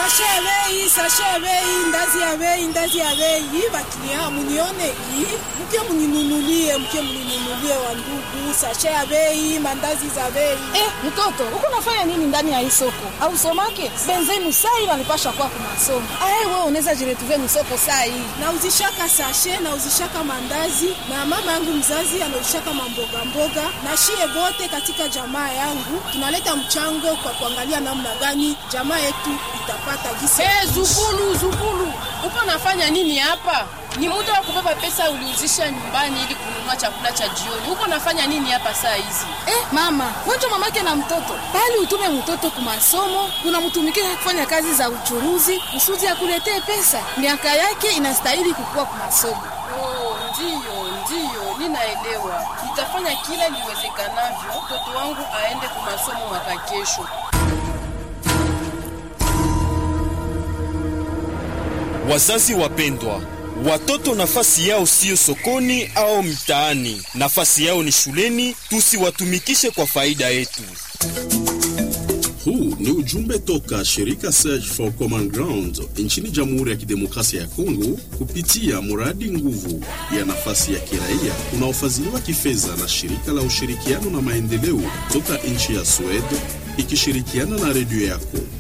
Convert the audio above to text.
sashe ya bei, sashe ya bei, ndazi ya bei, ndazi ya bei. Baklia munione hii, mke mninunulie, mke mninunulie wa ndugu, sashe ya bei, mandazi za bei. Eh, mtoto, uko nafanya nini ndani ya hii soko? Au somake? Benzenu sai wanipasha kwa kwa masomo. Ai wewe unaweza jiretuvia ni soko sai. Nauzishaka sashe, nauzishaka mandazi na mama yangu mzazi anauzishaka mamboga mboga, na shie bote katika jamaa yangu tunaleta mchango kwa kuangalia namna gani jamaa yetu itapata gisi. ya Hey, kuishi. Zukulu, Zukulu, uko nafanya nini hapa? Ni muda wa kubeba pesa uliuzisha nyumbani ili kununua chakula cha jioni. Uko nafanya nini hapa saa hizi? Eh, mama, wenjo mamake na mtoto. Bali utume mtoto kwa masomo, unamtumikia kufanya kazi za uchuruzi, kusudi akuletee pesa. Miaka yake inastahili kukua kwa masomo. Oh, ndiyo, ndiyo, ninaelewa. Nitafanya kila liwezekanavyo mtoto wangu aende kwa masomo mwaka kesho. Wazazi wapendwa, watoto nafasi yao siyo sokoni au mtaani, nafasi yao ni shuleni. Tusiwatumikishe kwa faida yetu. Huu ni ujumbe toka shirika Search for Common Ground nchini Jamhuri ya Kidemokrasia ya Kongo kupitia mradi nguvu ya nafasi ya kiraia unaofadhiliwa kifedha na shirika la ushirikiano na maendeleo toka nchi ya Sweden ikishirikiana na redio yako.